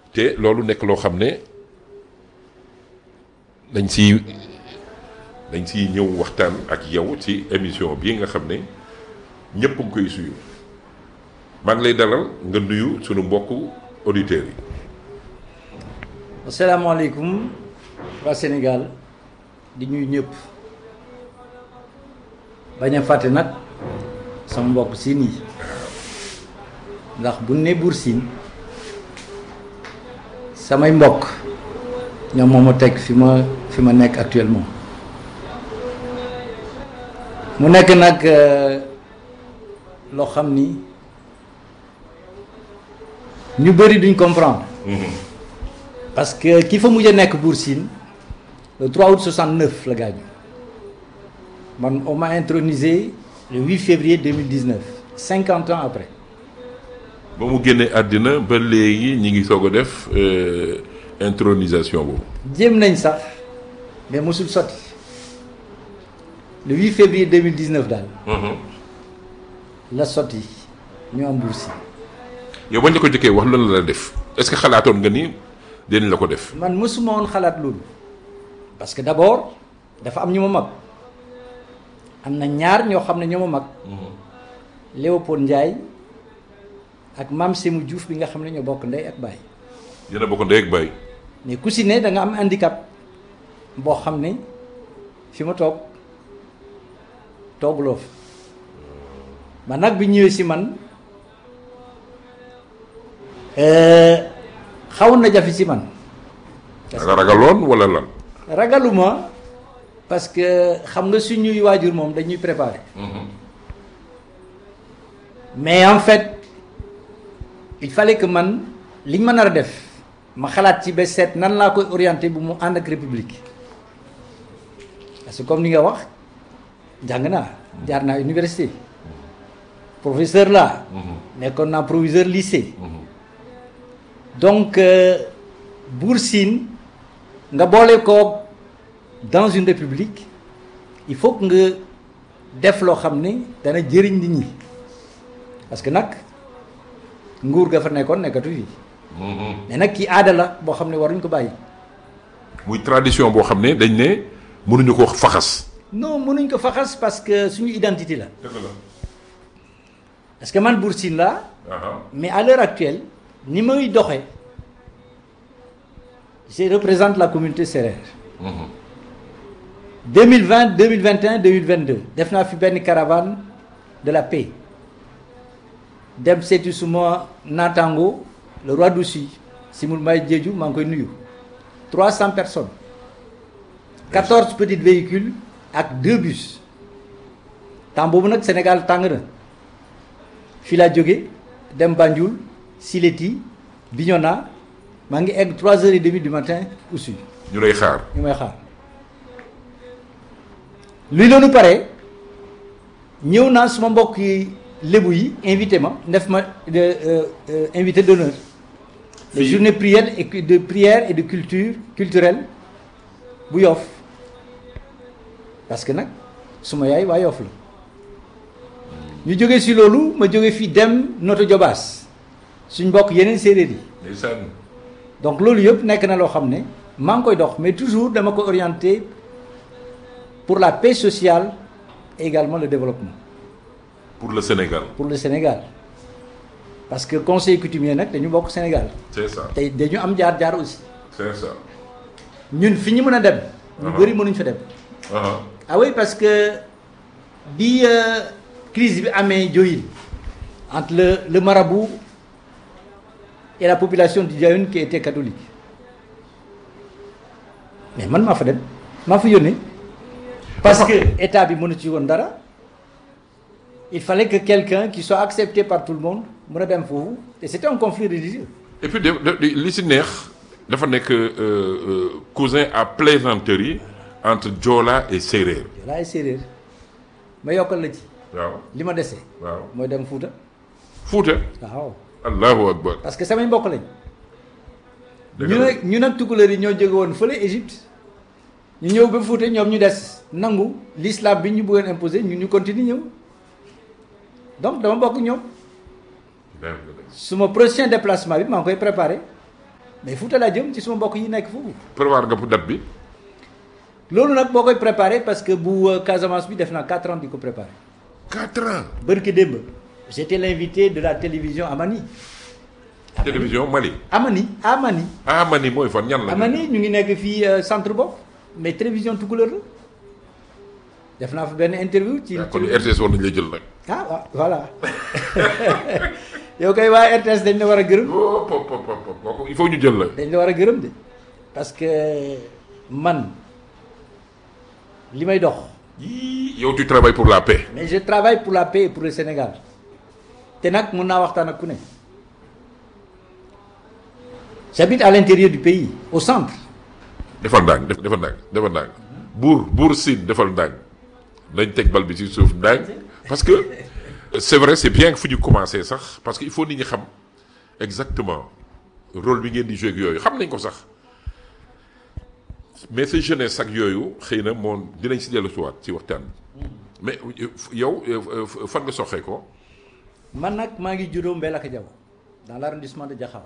te loolu nekk loo xam ne dañ si dañ si ñëw waxtaan ak yow ci émission bii nga xam ne ñëpp nga koy suyu maa ngi lay dalal nga nuyu sunu mbokku auditeurs yi. asalaamaaleykum waa Sénégal di ñuy ñëpp bañ a fàtte nag sama mbokk siin yi ndax bu ne Buur Siin samay mbokk ñoom moo ma teg fi ma fi ma nekk actuellement mu nekk nag loo xam ni ñu bëri duñ comprendre parce que ki fa mujj a nekk Buur Siin le 3 août 69 la gaañu man on m'a intronisé le 8 février 2019 50 ans après ba mu génnee àddina ba léegi ñi ngi soog a def intronisation boobu. jéem nañ sax mais mosul sotti le 8 février 2019 daal la sotti ñu am Buur Siin yow bañ la ko jëkkee wax lan la def est-ce que xalaatoon nga ni dinañ la ko def. man mësuma woon xalaat loolu parce que d'abord dafa am ñu ma mag am na ñaar ñoo xam ne ñoo ma mag Léopold Ndiaye ak Mame Sémou Diouf bi nga xam ne ñoo bokk ndey ak baay yéen a bokk ndey ak baay. mais ku si ne da nga am handicap boo xam ne fi ma toog tooguloo fa man nag bi ñëwee si man xawoon na jafe si man nga ragaloon wala lan. ragaluma parce que xam nga suñuy waajur moom dañuy préparer mais en fait il fallait que man liñ ma nar a def ma xalaat ci ba seet nan laa koy orienté bu mu ànd ak république parce que comme ni nga wax jàng naa jaar naa université professeur là nekkoon naa proviseur lycée donc Buur Siin nga boole ko dans une république il faut que nga def loo xam ne dana jëriñ nit ñi parce que nag nguur ga fa nekkoon nekkatu fi mais nag kii aada la boo xam ne waruñ ko bàyyi muy tradition boo xam ne dañ ne mënuñu ko faxas. non mënuñ ko faxas parce que suñu identité la dëgg la. parce que man Buur Siin la mais à l'heure actuelle ni may doxee je représente la communauté sérère 2020 2021 2022 def naa fi benn caravane de la paix dem seeti suma naataango le roi d'Oussy Simul May Jeeju maa ngi koy nuyu 300 personnes 14 petits véhicules ak deux bus temps boobu nag Sénégal tàng na fii laa jóge dem Banjul Sileti Bignona maa ngi egg 3 heures et demie du matin Oussy ñu lay xaar. ñu may xaar luy loolu pare ñëw naa suma mbokk yi lébu yi invité ma def ma de invité d'honneur les journées prières et de prière et de culture culturelle bu Yoff parce que nag suma yaay waa Yoff la ñu jóge si loolu ma jóge fii dem Noto Jobaas suñ mbokk yeneen séeréer yi ndeysaan. donc loolu yëpp nekk na loo xam ne maa ngi koy dox mais toujours dama ko orienté pour la paix sociale et également le développement pour le Sénégal. pour le Sénégal parce que conseil coutumier nag dañu bokk Sénégal c'est ça te dañu am jaar-jaar aussi c'est ça. ñun fi ñu mën a dem ñu bëri mënuñ fa dem ah ah oui parce que bi euh, crise bi amee Diohine entre le le marabout et la population du Diohine qui était catholique mais man maa fa dem maa fa yónnee parce que état bi mënu ci woon dara il fallait que quelqu'un qui soit accepté par tout le monde mën a dem foofu et c'était un conflit religieux et puis de de li si neex dafa nekk euh, euh, cousin à plaisanterie entre Joola et séeréer. Joola ay séeréer ma yokkal la ci waaw li ma dese waaw mooy dem Fuuta Fuuta. waaw allahu akbar. parce que samay mbokk lañ dëgg ñu la nag ñu nag tukulóor yi ñoo jóge woon fële Égypte ñu ñëw ba Fuuta ñoom ñu des nangu l'islam bi ñu bëggoon imposer ñu ñu continue ñëw donc dama bokk ñoom suma prochain déplacement bi maa ngi koy préparé mais Fouta laa jëm ci suma mbokk yi nekk foofu. prévoir nga pour date bi. loolu nag boo koy préparé parce que bu euh, Casamance bi def naa 4 ans di ko préparé. 4 ans. bërki démb j'étais l'invité de la télévision Amani. télévision Mali. Amani Amani. ah Mali mooy fan ñan la. Amani ñu ngi nekk fii euh, centre bopp mais télévision tukulóor la def naa fa benn interview. ci ah kon RTS war nañu la jël nag. ah waaw voilà yow kay waa RTS dañ la war a gërëm. oh pop pop pop kooku il faut ñu jël la. dañ la war a gërëm de parce que man li may dox yii yow tu travailles pour la paix. mais je travaille pour la paix et pour le Sénégal te nag mun naa waxtaan ak ku ne j'habite à l'intérieur du pays au centre defal ndànk def defal ndànk defal ndànk buur buur siin defal ndànk nañ teg bal bi ci suuf ndànk parce que c'est vrai c'est bien que fu ñu commencé sax parce que il faut nit ñi xam exactement rôle bi ngeen di jouer ak yooyu xam nañ ko sax mais sa jeunesse ak yooyu xëy na moom dinañ si dellu si waat ci waxtaan bi mais yow fan nga soxee ko man nag maa ngi juddoo Mbelaka Diaw dans l'arrondissement de Diakhao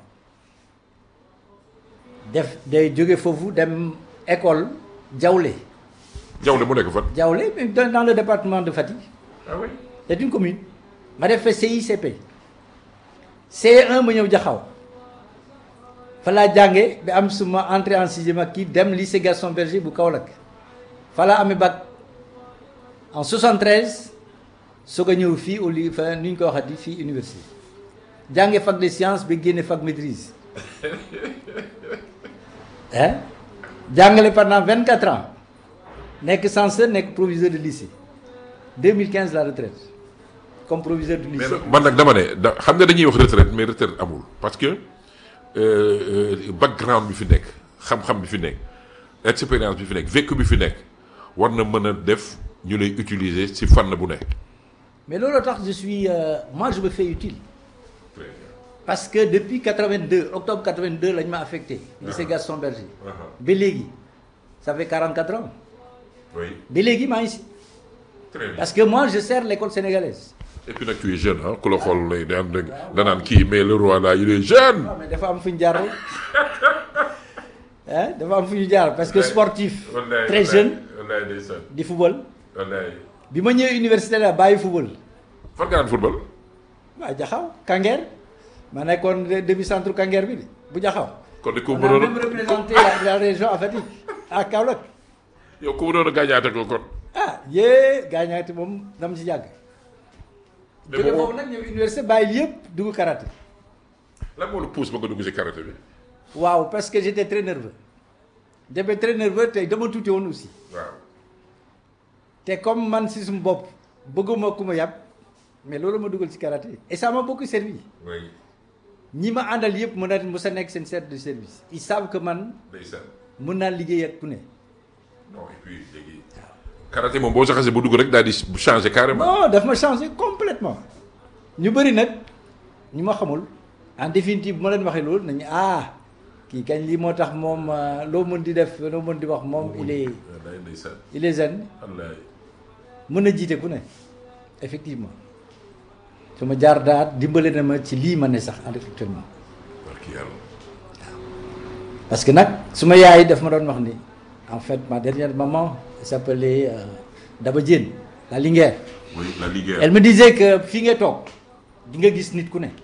def day jóge foofu dem école Diawlé Diawle mu nekk fan. Diawlé mais dans dans le département de Fatick ah oui. c'est une commune ma def fa CICP C1 ma ñëw Diakhao fa laa jànge ba am suma entrée en sixième ak kii dem lycée Gaston Berger bu Kaolack fa laa amee bac en 73 soog a ñëw fii au li fa nu ñu ko waxati fii université jànge fac de sciences ba génne fac maîtrise hein jàngale pendant 24 ans nekk censeur nekk proviseur de lycée 2015 la retraite comme proviseur du mais lycée. nag man nag dama ne da xam nga dañuy wax retraite mais retraite amul parce que euh, euh, background bi fi nekk xam-xam bi fi nekk expérience bi fi nekk vécu bi fi nekk war na mën a def ñu lay utiliser ci fànn bu nekk. mais loolu tax je suis euh, moi je me fais utile parce que depuis 82 octobre 82 lañ ma affecté lycée Gaston Berger ba léegi ça fait 44 ans oui ba léegi maa ngi si très bien parce que moi je sers l'école sénégalaise et puis nag tu es jeune ah ku la xool lay daan danaan kii mais le roi là il est jeune. waaw mais dafa am fu ñu jaar rek ah dafa am fu ñu jaar parce que sportif très jeune wallaay ndeysaan di football wallaay. bi ma ñëwee université la bàyyi football fan nga daan football. waaw jaxaw Kanguer ma nekkoon demi centre Kanguer bi de bu jaxaw kon de ku on mu a doon même représenté la, la région à Fatick à Kaolack yow ku mu doon a gaañaate ko kon. ah yee gaañaati moom dama ci yàgg mais jóge moom foofu nag ñëw université bàyyi yëpp dugg karaté lan moo la pousse ba nga dugg ci karaté bi. waaw parce que j'étais très nerveux j'étais très nerveux te dama tuuti woon aussi waaw. te comme man si sumu bopp bëgguma ku ma yàpp mais loolu ma dugal ci karaté et ça m'a beaucoup servi oui ñi ma àndal yëpp mën a mu sa nekk seen chef de service ils savent que man ndeysaan. mën naa liggéey ak ku ne non et puis léegi. karaté moom boo saxasee ba dugg rek daal di changer carrément. non daf ma changé complètement ñu bëri nag ñu ma xamul en définitive bu ma leen waxee loolu nañu ah kii kañ lii moo tax moom euh, loo mën di def loo mën di wax moom il est wallaay ndeysaan. il est jeune wallaay. mën na jiite ku ne effectivement su ma jaar daal dimbale na ma ci lii ma ne sax actuellement barki yàlla. parce que nag su ma yaay daf ma doon wax ni en fait ma dernière maman elle s'appelait euh, Daba Diène la Linguère oui la liggéey. elle me disait que fii nga toog di nga gis nit ku ne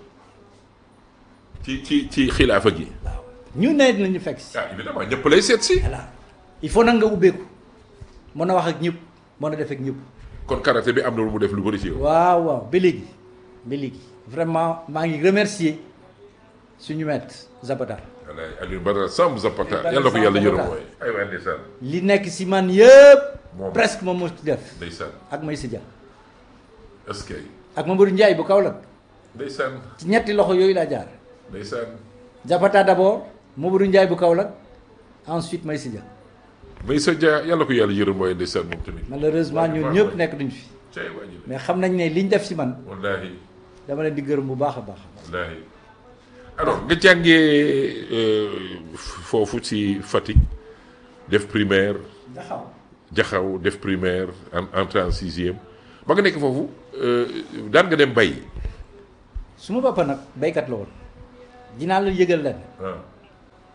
ci ci ci xilaafa gi. waaw ñu ne dinañu fekk si ah évidemment ñëpp lay seet si. voilà il faut nag nga ubbeeku mën a wax ak ñëpp mën a def ak ñëpp kon karaté bi am na lu mu def lu bëri ci yow. waaw waaw ba léegi ba léegi vraiment maa ngi remercier suñu maître Zapata wallaay Alioune Badara Samb Zapata Badara yàlla ko yàlla Samb yërëm Zapata. mooy. aywa ndeysaan. li nekk si man yëpp Moom. presque moom moo ci def ndeysaan ak Maysa Dia est-ce que ak Mamadou Ndiaye bu Kaolack ndeysaan ci ñetti loxo yooyu laa jaar ndeysaan. Zapata d'abord Mamadou Ndiaye bu Kaolack ensuite Maysa Dia Maysa Dia yàlla ko yàlla yërëm mooy ndeysaan moom tamit. malheureusement ñun ñëpp nekk duñ fi cay wàññi la. mais xam nañ ne liñ def si man wallaahi dama leen di gërëm bu baax a baax wallaahi. alors nga jàngee euh, foofu ci Fatick def primaire jaxaw jaxaw def primaire en entrée en sixième ba nga nekk foofu euh, daan nga dem bay. su ma papa nag béykat la woon dinaa la yëgal leen ah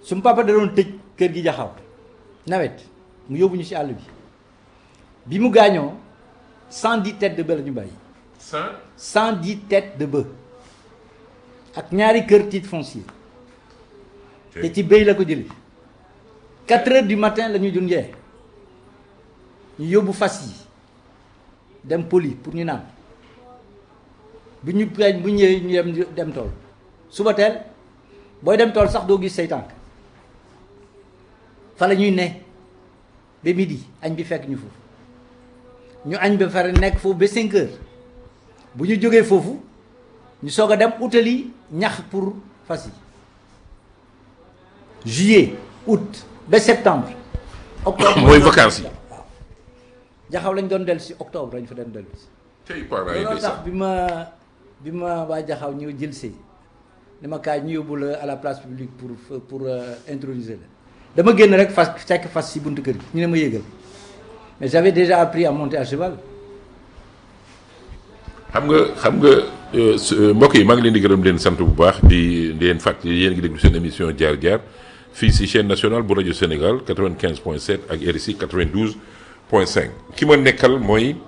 sumu papa da doon tëj kër gi jaxaw nawet mu yóbbu ñu ci àll bi bi mu gaañoo cent dix têtes de bœuf la ñu bàyyi cent cent dix têtes de bœuf ak ñaari kër titre foncier te ci béy la ko jëlee quatre heures du matin la ñuy dun njee ñu yóbbu fas yi dem poli pour ñu naan bu ñu gañ bu ñëwee ñu dem dem tool suba teel booy dem tool sax doo gis say tànk fa la ñuy ne ba midi añ bi fekk ñu foofu ñu añ ba fare nekk foofu ba cinq heures bu ñu jógee foofu ñu soog a dem utali ñax pour fas yi juillet août ba septembre octobre mooy vacances yi. waaw jaxaw lañ doon dellu si octobre lañ fa doon dellu si tey parents yi looloo tax ndeysaan bi ma bi ma waa jaxaw ñëw jël see ni ma kaay ñu yóbbu la à la place publique pour pour euh, introniser la dama génn rek fas fekk fas si buntu kër gi ñu ne ma yéegal mais j'avais déjà appris à monter à cheval xam nga xam nga euh, su- euh, mbokk yi maa ngi leen di gërëm di leen sant bu baax di di leen fàttali yéen a ngi déglu seen émission jaar jaar fii si chaîne nationale bu rajo Sénégal 95.7 ak RSI 92.5 ki ma nekkal mooy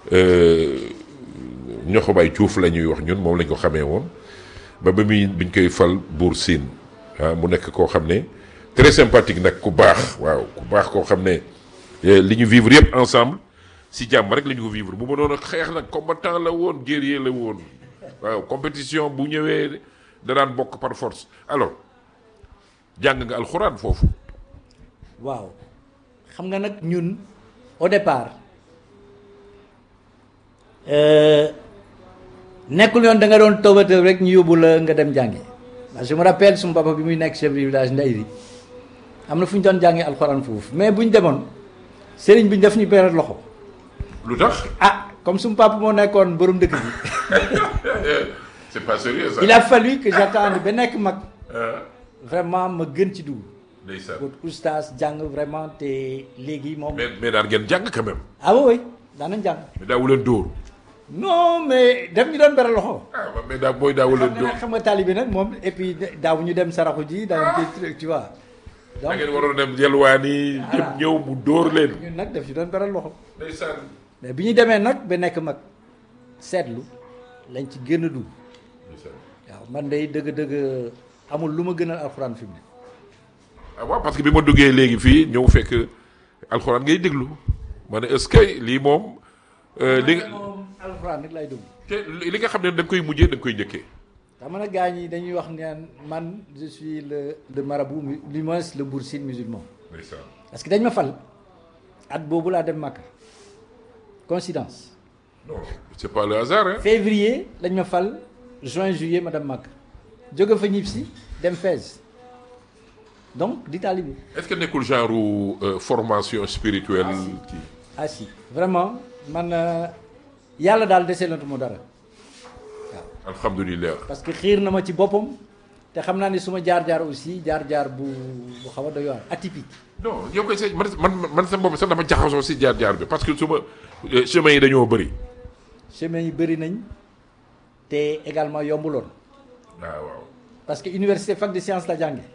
Ñoxobaay Diouf la ñuy wax ñun moom lañ ko xamee woon ba ba muy biñ koy fal buur siin ah mu nekk koo xam ne très sympathique nag ku baax waaw ku baax koo xam ne eh, li ñu vivre yëpp ensemble si jàmm rek la ñu ko vivre bu ma doon a xeex nag combattant la woon guerrier la woon waaw compétition bu ñëwee da daan bokk par force alors jàng nga alxuraan foofu waaw xam nga nag ñun au départ euh, nekkul yoon da nga doon toobatoo rek ñu yóbbu la nga dem jàngi parce que je me rappelle suma papa bi muy nekk chef du village Ndayri am na fu ñu doon jàngee alxuraan foofu mais bu ñu demoon sëriñ bi ñu def ñu beral loxo lu tax ah comme suma papa moo nekkoon borom dëkk bi c'est pas sérieux ça il a fallu que j'attende ba nekk mag ah vraiment ma gën ci dugg ndeysaan wut oustaz jàng vraiment te léegi moom mais mais daan ngeen jàng quand même ah oui oui daanañ jàng mais daawu leen dóor non mais def ñu doon beral loxo ah mais daa booy daawu leen xam nga dóor nag xam nga taalibe nag moom et puis daaw ñu dem saraxu ji daaw ñu tu vois da donc ngeen waroon dem yelwaani dem ñëw mu dóor leen ñun nag def ñu doon beral loxo ndeysaan mais bi ñu demee nag ba nekk mag seetlu lañ ci génn dugg ndeysaan waaw man day dëgg-dëgg amul lu ma gënal alxuraan fi mu ne ah waaw parce que bi ma duggee léegi fii ñëw fekk alxuraan ngay déglu ma ne est-ce que lii moom euh, li nga moom alxuraan nit lay dugg te li nga xam ne da nga koy mujjee da nga koy njëkkee xam nga nag gars ñi dañuy wax naan man je suis le le marabout mu- du moins le boursine musulman ndeysaan parce que dañ ma fal at boobu laa dem Makka coïncidence non c'est pas le hasard hein février lañ ma fal juin juillet ma dem Makka jóge fa ñib si dem Fès donc di taalibe est-ce que nekkul genre euh, formation spirituelle kii ah si vraiment man euh, yàlla daal deseelatu ma dara waaw alhamdulilah parce que xiir na ma ci boppam te xam naa ne suma jaar-jaar aussi jaar-jaar bu bu xaw a doy waar atypique non yow koy sa man man man sa bopp sax dama jaxasoo si jaar-jaar bi parce que su ma euh, chemin yi dañoo bëri chemin yi bëri nañ te également yombuloon waaw waaw parce que université fac de sciences la jànge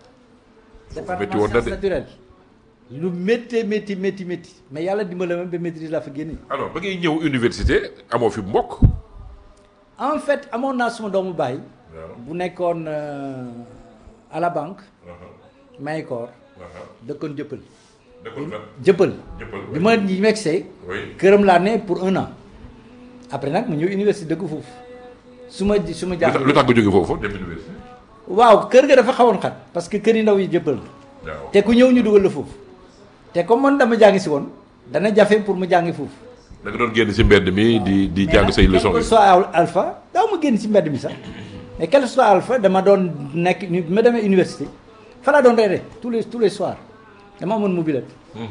métti woon na sciences de. naturelles lu métti métti métti métti mais yàlla dimbale ma ba maîtrise laa fa génne alors ba ngay ñëw université amoo fi mbokk en fait amoon naa suma doomu baay waaw bu nekkoon euh, à la banque Maykoor dëkkoon jëppal dëkkoon fan jëppal jëppal bi ma ñi megsee oui këram laa ne pour un an après nag mu ñëw université dëkk foofu su ma su ma lu tax jàng lu tax nga jóge foofu dem université waaw kër ga dafa xawoon xat parce que kër yi ndaw yi jëppal la waaw te ku ñëw ñu dugal la foofu te comme man dama jàngi si woon dana jafe pour mu jàngi foofu da nga doon génn si mbedd mi di di jàng say leçons quel que yi soit al- alpha daaw ma génn si mbedd mi sax mais quel que soit alpha dama doon nekk ni ma demee université fa laa doon reere tous les tous les soirs dama amoon mobilette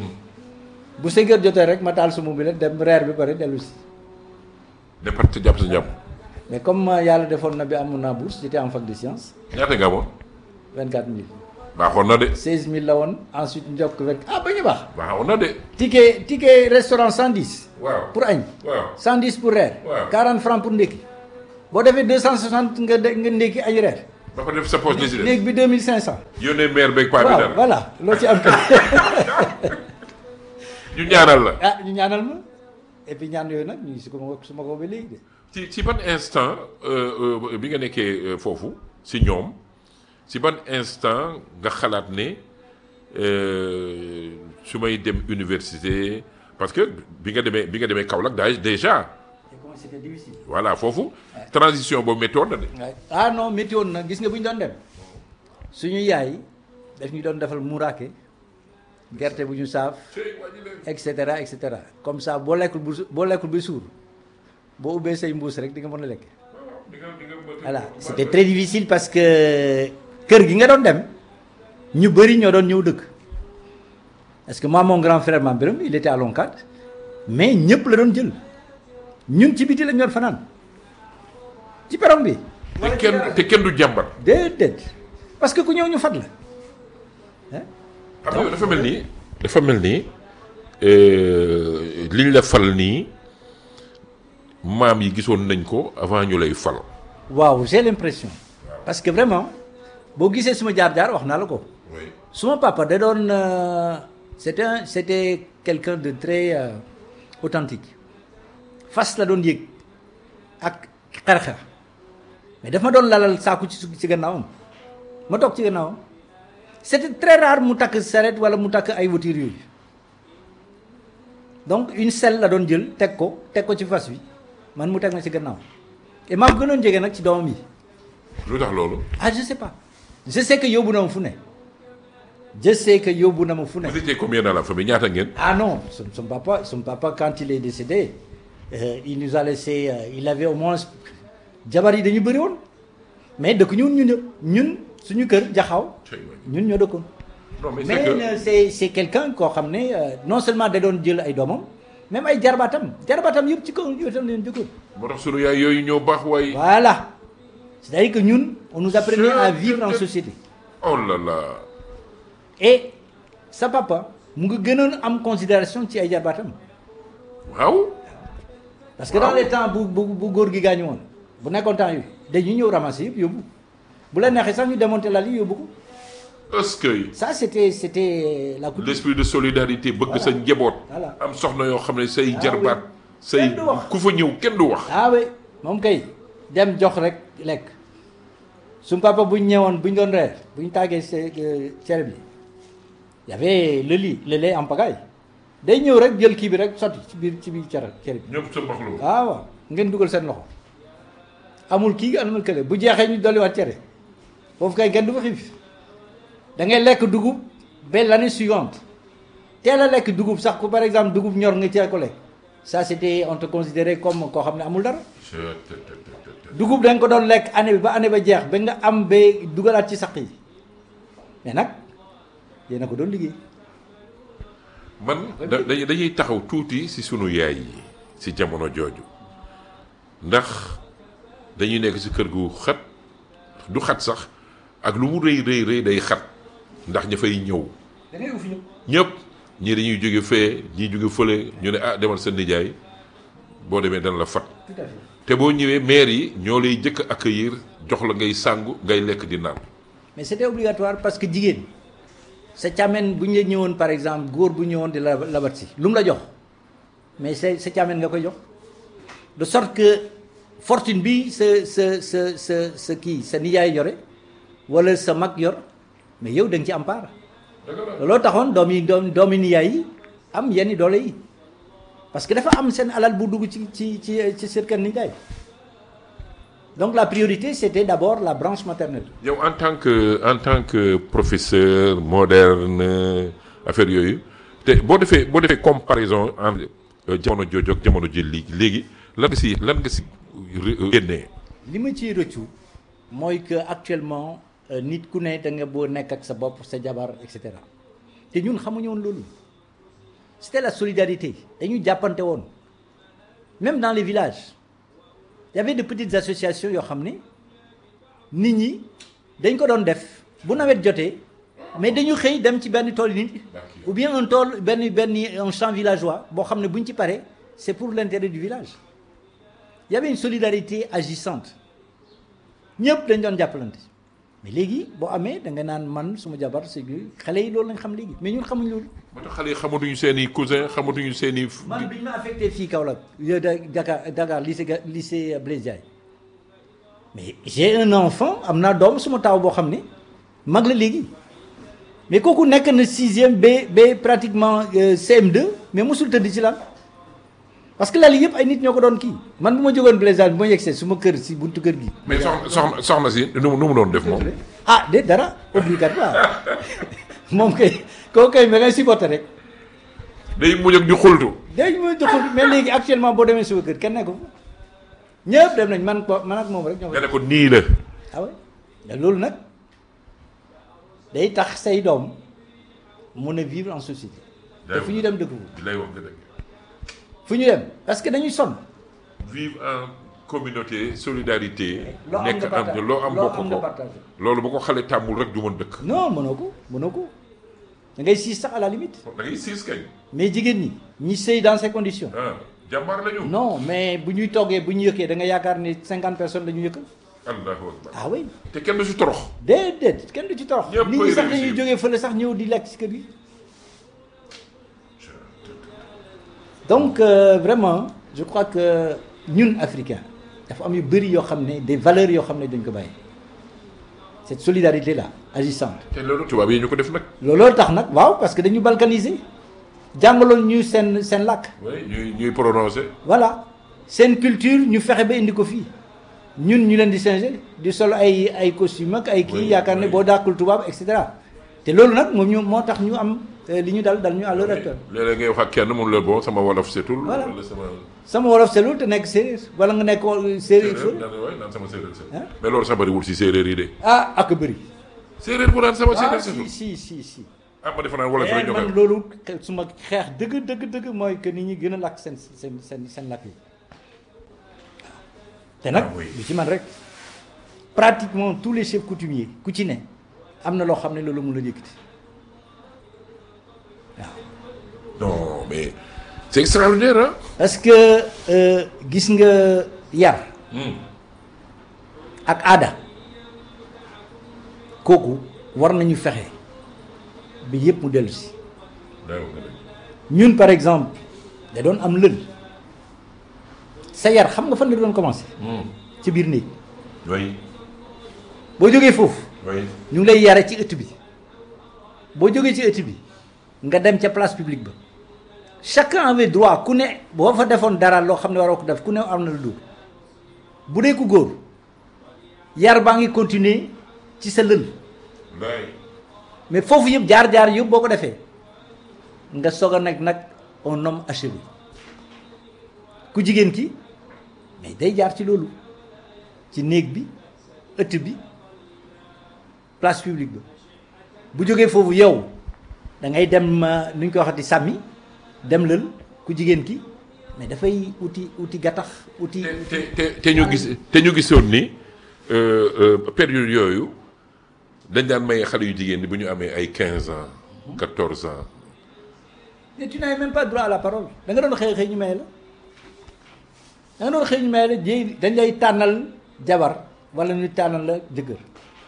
bu cinq heures jotee rek ma taal sa mobilette dem reer bi pare dellu si départ te jàpp sa jàpp mais comme euh, yàlla defoon na bi amoon naa bourse j'étais en fac de sciences ñaata nga amoon 24 000 baaxoon na de 16 000 la woon ensuite njokk rek ah ba ñu baax baaxoon na de ticket ticket restaurant 110 waaw pour añ waaw 110 pour reer Waaw. 40 francs pour ndékki boo defee 260 nga de nga ndékki añ reer ba fa def sa poche li si des néeg bi 2500. yónnee maire beeg paa bi waaw dara voilà loo ci am kay. ñu ñaanal la ah ñu ñaanal ma et puis ñaan yooyu nag ñu ngi si ko ma su ma ko ba léegi de. ci ci ban instant euh, euh, bi nga nekkee euh, foofu si ñoom si ban instant nga xalaat ne euh, su may dem université parce que bi nga demee bi nga demee Kaolack daal déjà et comment c'était difficile. voilà foofu transition boobu méttoon na de Ouais. ah non métti woon na gis nga bu ñu doon dem suñu yaay daf ñu doon defal muraake gerte bu ñu saaf et cetera et cetera comme ça boo lekkul bu su- boo lekkul bi suur boo ubbee say mbuus rek di nga mën a lekk. voilà c'était très difficile parce que kër gi nga doon dem ñu bëri ñoo doon ñëw dëkk parce que moi mon grand frère Mame Birame il était à Lonkat mais ñëpp la doon jël ñun ci biti lañ doon fanaan ci perron bi. te kenn te kenn du jàmbat déedéet parce que ku ñëw ñu fat la hein xam nga dafa mel ni dafa mel ni euh, liñ la fal nii maam yi gisoon nañ ko avant ñu lay fal waaw j'ai l'impression parce que vraiment boo gisee suma jaar-jaar wax naa la ko oui. suma papa da doon euh, c'était un c'était quelqu'un de très euh, authentique fas la doon yëg ak xeer-xeer mais daf ma doon lalal saaku ci su- ci gannaawam ma toog ci gannaawam c'était très rare mu takk saret wala mu takk ay voiture yooyu donc une selle la doon jël teg ko teg ko ci fas wi man mu teg ma ci gannaaw et maa gënoon jege nag ci doomam yi lu tax loolu ah je sais pas je sais que yóbbu na ma fu ne je sais que yóbbu na ma fu ne vous étiez combien dans la famille ñaata ngeen ah non son, son papa son papa quand il est décédé euh, il nous a laissé euh, il avait au moins jabar yi dañu bëri woon mais dëkk ñun ñun ñëpp ñun suñu kër jaxaw ñun ñoo dëkkoon non mais c'est mais que euh, c'est c'est quelqu'un koo xam ne euh, non seulement da doon jël ay doomam même ay jarbaatam jarbaatam yëpp ci kaw yootam leen jëkkoon moo tax sunu yaay yooyu ñoo baax waaye voilà c'est-à-dire que ñun on nous apprenait à vivre en société oh là là et sa papa mu ngi gënoon am considération ci ay jarbaatam waaw parce que dans Waaw. les temps bu bu bu góor gi gaañu woon bu nekkoon temps yi dañuy ñëw ramasser yëpp yóbbu bu la neexee sax ñu démonter la li yóbbu ko est-ce que ça c'était c'était la coutume l'esprit de solidarité bëgg sa njaboot Voilà. am soxna yoo xam ne say Ah jarbaat oui. say Kenn du wax. ku fa ñëw kenn du wax ah oui moom kay dem jox rek lekk su papa bu ñu ñëwoon bu ñu doon reer bu ñu tàggee se- euh, cere bi y avait le lit le lait en pagaille day ñëw rek jël kii bi rek sotti ci biir ci biir cere cere bi ñëpp sa mbaxlu ah waaw ngeen dugal seen loxo amul kii amul kële bu jeexee ñu dolliwaat cere foofu kay kenn du fa xiif da ngay lekk dugub ba l'année suivante teel a lekk dugub sax ku par exemple dugub ñor nga teel ko lekk ça c'était on te considérait comme koo xam ne amul dara dugub da nga ko doon lekk année bi ba année ba jeex ba nga am ba dugalaat ci saq yi mais nag yéen a ko doon liggéey man da- dañuy dañuy taxaw tuuti si sunu yaay yi si jamono jooju ndax dañuy nekk si kër gu xat du xat sax ak lu mu rëy rëy rëy day xat ndax ña fay ñëw da ngay ufi ñu ñëpp ñii dañuy jóge fee ñii jóge fële ñu ne ah demal sa nijaay boo demee dana la fat tout à fait te boo ñëwee maire yi ñoo lay jëkk accueillir jox la ngay sàngu ngay lekk di naan mais c'était obligatoire parce que jigéen sa càmmen bu ñu la ñëwoon par exemple góor bu ñëwoon di la labat si lu mu la jox mais sa sa càmmen nga koy jox de sorte que fortune bi sa sa sa sa sa kii sa nijaay yore wala sa mag yor mais yow da nga ci am part looloo taxoon doomi doom doomi nijaay yi am yenn doole yi parce que dafa am seen alal bu dugg ci ci ci ci seen kër nijaay donc la priorité c'était d'abord la branche maternelle yow en tant que en tant que professeur moderne affaire yooyu te boo defee boo defee comparaison entre euh, jamono jooju ak jamono ji léegi léegi lan nga si lan nga si ré- génnee li ma ciy rëccu mooy que actuellement euh, nit ku ne da nga boo nekk ak sa bopp sa jabar et cetera te ñun xamuñu woon loolu c'était la solidarité dañu jàppante woon même dans les villages il y avait de petites associations yoo xam ne nit ñi dañ ko doon def bu nawet jotee mais dañu xëy dem ci benn tool nit ou bien un tool benn benn un champ villageois boo xam ne bu ñu ci paree c'est pour l'intérêt du village il y avait une solidarité agissante ñëpp dañ doon jàppalante mais léegi boo amee da nga naan man suma jabar c'est xale yi loolu lañ xam léegi mais ñun xamuñ loolu. moo tax xale yi xamatuñu seen i cousin xamatuñu seen i. man bi ñu ma affecté fii Kaolack yo da Dakar Dakar lycée ga- lycée Blaise Diagne mais j'ai un enfant am naa doom suma taaw boo xam ne mag la léegi mais kooku nekk na sixième ba ba pratiquement euh, CM2 mais mosul tëdd ci lan parce que lal yëpp ay nit ñoo ko doon kii man bu ma jógoon Blaise Diagne bu ma yegsee su ma kër si buntu kër gi. mais soxna soxna soxna si nu mu nu mu doon def moom. ah de dara obligatoire moom kay kooku kay ma ngay supporter rek. day mujj ak di xultu. léegi mooy joxul mais léegi actuellement boo demee suba kër kenn nekk fa ñëpp dem nañ man ko man ak moom rek ñoo nga fa ne ko nii la. ah ouais mais loolu nag day tax say doom mun a vivre en société te fu ñu dem dëkk fu lay wax nga dëgg. fu ñu dem parce que dañuy sonn vivre en communauté solidarité. loo am nekk nga partage am loo am bokk am nga ko. partagé loolu bu ko xale tàmmul rek du mën dëkk. non mënoo ko mënoo ko da ngay siis sax à la limite da ngay siis kañ. mais jigéen ñi ñi sëy dans ces conditions ah jàmbaar la ñu. non mais bu ñuy toggee bu ñu yëkkee da nga yaakaar ni cinquante personnes la ñu yëkk allahu akbar. ah oui te kenn du si torox. déedéet kenn du ci torox Ñëpp nit koy ñi sax réussir. dañuy jógee fële sax ñëw di lekk ci kër gi donc euh, vraiment je crois que ñun africains dafa am yu bëri yoo xam ne des valeurs yoo xam ne dañ ko bàyyi cette solidarité là agissante te loolu tubaab yi ñu ko def nag. looloo tax nag waaw parce que dañu balkaniser jàngaloon ñu seen seen làkk oui ñuy ñuy prononcé. voilà seen culture ñu fexe ba indi ko fii ñun ñu leen di changer di sol ay ay costume ak ay kii Oui, yaakaar ne oui. boo dàkkul tubaab et cetera te loolu nag moom ñu moo tax ñu am euh, li ñu dal dal ñu à l'heure actuelle léeg-léeg ngay wax ak kenn mun la bon sama wolof setul. Voilà. wala sama. sama wolof selul te nekk séeréer wala nga nekk wol- séeréer séeréer fële naan waay naan sama séeréer setul. Hein? mais loolu sax bëriwul si séeréer yi de. ah ak bëri séeréer bu naan sama ah séeréer si setul. si si si ah ma defe naa wolof rek Eh, ñoo koy man loolu xe- su ma xeex dëgg dëgg dëgg mooy que nit ñi gën a làkk seen seen seen seen làkk yi te nag Ah oui. du ci man rek pratiquement tous les chefs coutumiers ku ci ne am na loo xam ne loolu mun la yëkkati non mais c'est extraordinaire ah. parce que euh, gis nga yar ak aada kooku war nañu fexe bi yëpp mu dellu si ñun par exemple da doon am lël sa yar xam nga fan la doon commencé ci biir néeg oui boo jógee foofu oui. ñu ngi lay yare ci ëtt bi boo jógee ci ëtt bi nga dem ca place publique ba chacun avait droit ku ne boo fa defoon dara loo xam ne waroo ko def ku ne am na lu dóor bu dee ku góor yar baa ngi continuer ci sa lël Nday. mais foofu yëpp jaar-jaar yëpp boo ko defee nga soog a nekk nag un homme achevé ku jigéen ki mais day jaar ci loolu ci néeg bi ëtt bi place publique ba bu jógee foofu yow da ngay dem euh, nu ñu ko waxati sàmmi dem lël ku jigéen ki mais dafay uti uti gattax uti. te te te te ñu gis te ñu gisoon ni euh, euh, période yooyu dañ daan may xale yu jigéen ñi bu ñu amee ay 15 ans 14 ans mais tu n'avais même pas droit à la parole da nga doon xëy xëy ñu may la da nga doon xëy ñu may la jéy dañ lay tànnal jabar wala ñu tànnal la jëkkër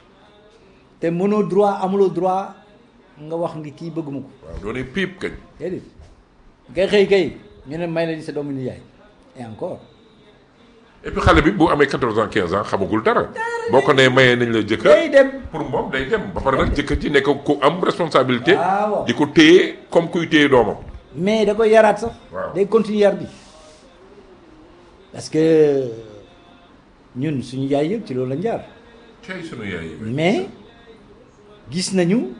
te mënoo droit amuloo droit nga wax ngi kii bëgguma ko waaw doone piip kañ déedéet ngay xëy kay ñu ne may lañ sa doomu nijaay et encore et puis xale bi bu amee 14 ans 15 ans xamagul dara boo ko nee mayee nañ la jëkkër day dem pour moom day dem ba pare nag jëkkër ji nekk ku am responsabilité waaw. di ko téye comme kuy téye doomam mais da koy yaraat sax Waaw. day continuer yar bi parce que ñun suñu yaay yëpp ci loolu lañ jaar cay sunu yaay yi mais gis nañu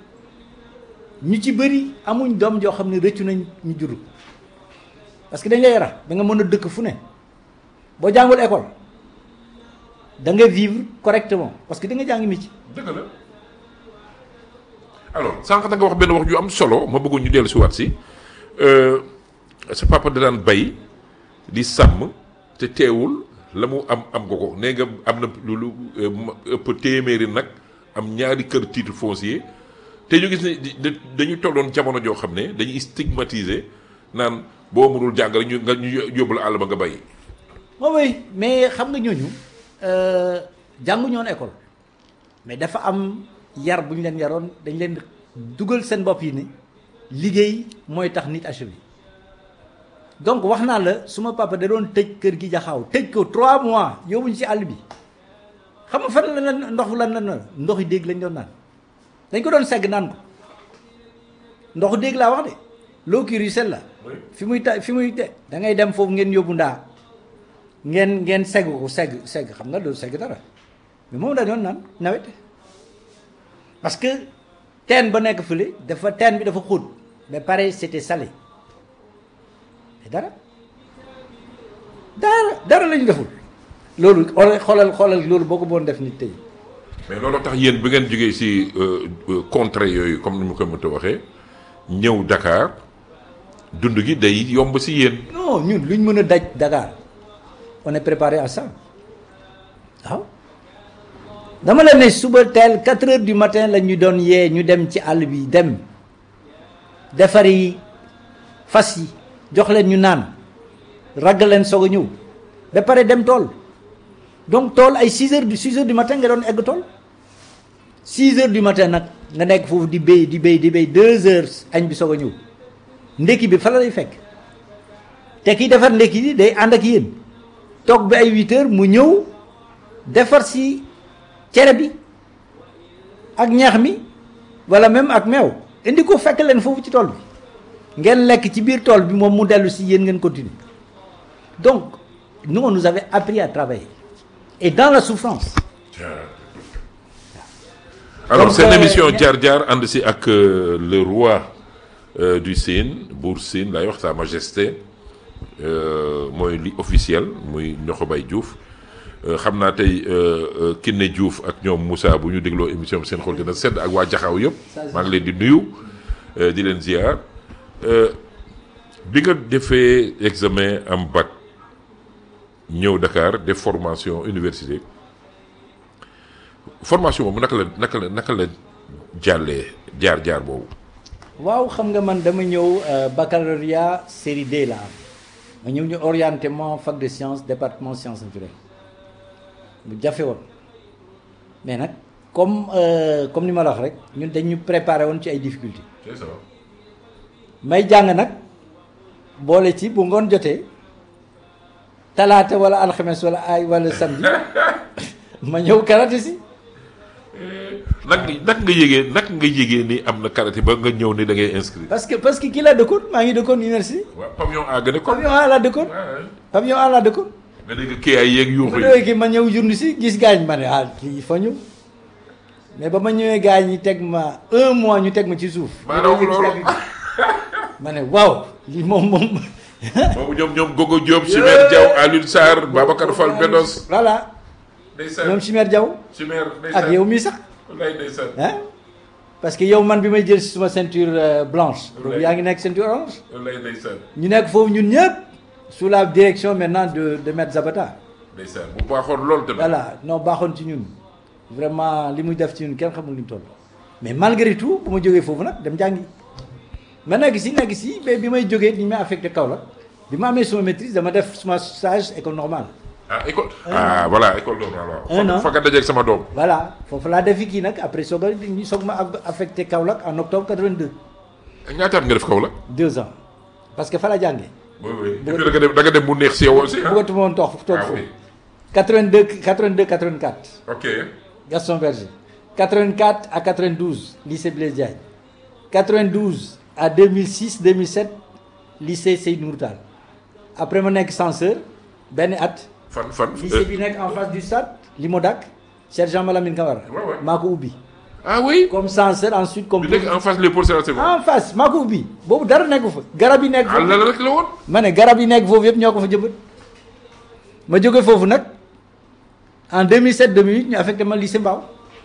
ñu ci bëri amuñ doom joo xam ne rëccu nañ ñu jur parce que dañ lay yara da nga mën a dëkk fu ne boo jàngul école da nga vivre correctement parce que da nga jàngi métier dëgg la alors sànq da nga wax benn wax ju am solo ma bëggoon ñu dellu si waat si euh, sa papa da daan bay di sàmm te teewul la mu am am nga ko nee nga am na lu lu euh, ma- ëpp téeméeri nag am ñaari kër titre foncier te ñu gis ne di- da- dañu tolloon jamono joo xam ne dañuy stigmatiser naan boo mënul jàng rek ñu nga ñu yóbbu la àll ba nga bay moom mooy mais xam nga ñooñu jàngu ñoon école mais dafa am yar bu ñu leen yaroon dañ leen dugal seen bopp yi ni liggéey mooy tax nit achevé donc wax naa la suma papa da doon tëj kër gi jaxaaw tëj ko trois mois yóbbuñ ci àll bi xam nga fan la la ndox lan la ndoxi dégg lañ doon naan dañ ko doon segg naan ko ndoxu dégg laa wax de l'eau qui ruisselle la fi muy ta fi muy de da ngay dem foofu ngeen yóbbu ndaa ngeen ngeen segg ko segg segg xam nga loolu segg dara mais moom dañoon naan nawet parce que teen ba nekk fële dafa teen bi dafa xóot mais pareil c'était salé mais dara dara dara lañu deful loolu xoolal xoolal loolu boo ko boon def nit tey mais loolu tax yéen bi ngeen jógee ci contrées yooyu comme ni mu ko mënta waxee ñëw Dakar dund gi day yomb ci yéen. non ñun luñ mën a daj Dakar on est préparé à ça waaw dama la ne suba teel 4 heures du matin la ñu doon yee ñu dem ci àll bi dem defari fas yi jox leen ñu naan ragg leen soog a ñëw ba pare dem tool donc tool ay 6 heures du 6 heures du matin nga doon egg tool 6 heures du matin nag nga nekk foofu di béy di béy di béy 2 heures añ bi soog a ñëw ndekki bi fa la lay fekk te kii defar ndekki bi day ànd ak yéen toog bi ay 8 heures mu ñëw defar si cere bi ak ñax mi wala même ak meew indi ko fekk leen foofu ci tool bi ngeen lekk ci biir tool bi moom mu dellu si yéen ngeen continuer donc nous on nous avait appris à travailler et dans la souffrance. alors Donc, seen euh, émission jaar jaar ànd si ak euh, le roi euh, du Sine buur Sine lay wax sa majesté euh, mooy li officiel muy Niokhobaye Diouf Euh, xam naa tey euh, euh, Kiné Diouf ak ñoom Moussa bu ñu dégloo émission bi seen xol dina sedd ak waa Jaxaaw yëpp maa ngi leen di nuyu euh, di leen ziar Euh, bi nga defee examen am bac ñëw Dakar def formation université formation boobu naka la naka la naka la jàllee jaar jaar boobu. waaw xam nga man dama ñëw euh, baccalauréat série D la am ma ñëw ñu orienté ma fac de sciences département sciences naturelles bu jafe woon mais nag comme euh, comme ni ma la wax rek ñun dañu préparé woon ci ay difficultés c'est ça. may jàng nag boole ci bu ngoon jotee talaata wala alxames wala ay wala samedi ma ñëw karaté si nag nag nga yégee nag nga yégee ni am na karaté ba nga ñëw ni da ngay inscrire. parce que parce que kii laa dëkkoon maa ngi dëkkoon université waaw pavillon A gën a kon. pavillon A laa dëkkoon pavillon A laa dëkkoon nga dégg kii ay yeeg yuuxu bu yi. déwee ki ma ñëw journée si gis gaañ ma ne ah kii fa ñu mais ba ma ñëwee gaañ ñi teg ma un mois ñu teg ma ci suuf Maa raw loolu. ma ne waaw lii moom moom boobu ñoom ñoom Gogo Diop. Chimère Diaw Alioune Sarr Babacar Fall Bedos. voilà ndeysaan ñoom Chimère Diaw Chimère ndeysaan ak yow mii sax wallaay ndeysaan ah parce que yow man bi may jël si suma ceinture euh, blanche boobu Ouais. yaa ngi nekk ceinture orange wallaay ndeysaan ñu nekk foofu ñun ñëpp sous la direction maintenant de de maître Zabata ndeysaan bu baaxoon loolu tamit. voilà non baaxoon ci ñun vraiment li muy def ci ñun kenn xamul ni mu toll mais malgré tout bu ma jógee foofu nag dem jàngi ma nekk si nekk si mais bi may jógee ni ñu may affecté Kaolack bi ma amee suma maîtrise dama def suma stage école normale ah école. ah voilà école normale waaw. Un an. fa nga dajeeg sama doom. voilà foofu laa defi kii nag après soog a ñu soog ma aff- affecté Kaolack en octobre 82 ñaataat nga def kaw la. deux ans parce que fa la jàngee oui oui et puis da nga dem da nga dem mu neex si yow aussi ah. bëggatuma woon toog toog ah foofu oui 82 82 84 ok. Gaston Berger 84 à 92 lycée Blaise Diagne 92 à 2006 2007 lycée Seydou Nourou Tall après ma nekk censeur benn at fan fan. lycée bi nekk en face du stade Limodac sergent Malamine Camara Ouais, ouais. maa ko ubbi ah oui. comme censeur ensuite comme bi nekk en face Léopold Sédar Senghor. en face maa ko ubbi boobu dara nekku fa garab yi nekk ah foofu la rek la woon. ma ne garab yi nekk foofu yëpp ñoo ko fa jëmbat ma jóge foofu nag en 2007 2008 ñu affecté ma lycée Mbao